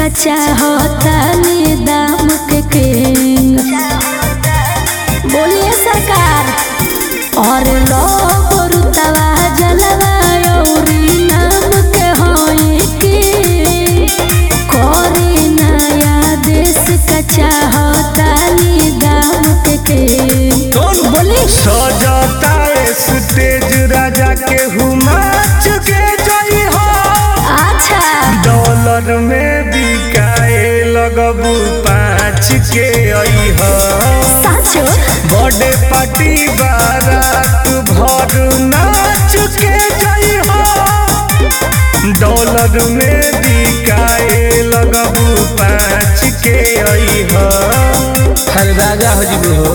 चाहतानी दाम के किंग बोलिए सरकार और लोग रुतवा जलवा औरी नाम के होई की कोरी नया देश का चाहतानी दाम के किंग बोली सजता स्टेज राजा के हुमाच के जई हो अच्छा डॉलर में बिकाए लगबू पाँच के आई हो साचो बर्थडे पार्टी बारात भर नाच के जई हो डॉलर में बिकाए लगबू पाँच के आई हो हर राजा हो जीबू हो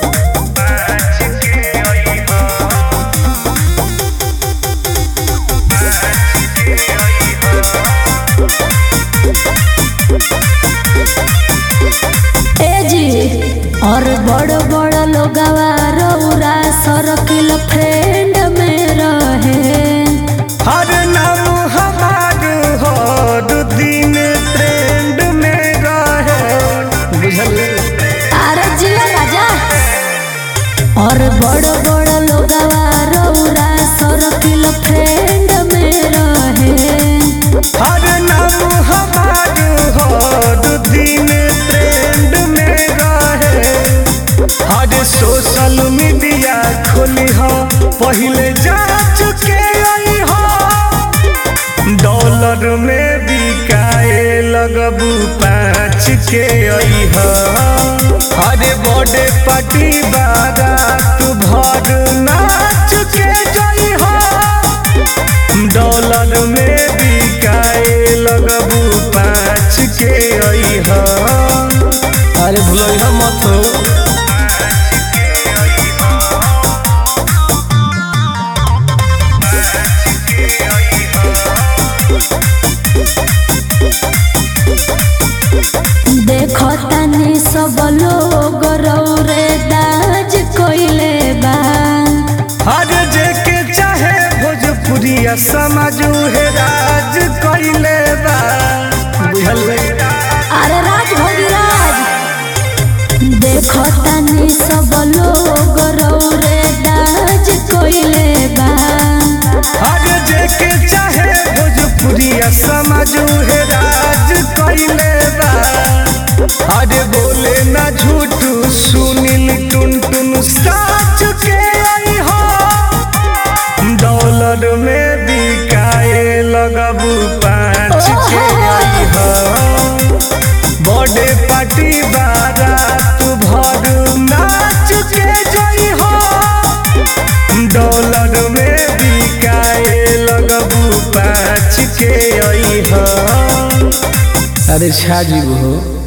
ए जी और बड़ बड़ लोगवा रौरा सर्किल फ्रेंड में रहे हर नाम हमार हर दिन ट्रेंड में रहे बुझल अरे जिया राजा और बड़ बड़ लोगवा रौरा सर्किल फ्रेंड में रहे हर नाम हमार हर दिन ट्रेंड में रहे हर सोशल मीडिया खोली हो पहले जा चुके आई हो डॉलर में बिकाए लगबू पाँच के आई हो अरे बर्थडे पार्टी बारात भर नाच के जाई हो डॉलर में बिकाए लगबू पाँच के आई हो अरे भूलो मत हो देखो तनी सब लोग रौरे दाज कोइले बा हर जेके चाहे भोजपुरिया समझ उहे राज कैले बा बुझल अरे राज भोगी राज देखो तनी सब लोग रौरे दाज कोइले बा हर जेके चाहे भोजपुरिया समझ उहे राज कैले बा अरे बोले ना झूठ सुनील टुन टुन साच के आई हो डॉलर में बिकाए लगबू पाँच के आई हो बर्थडे पार्टी बारात भर नाच के जई हो डॉलर में बिकाए लगबू पाँच के आई हो अरे छा जीबू हो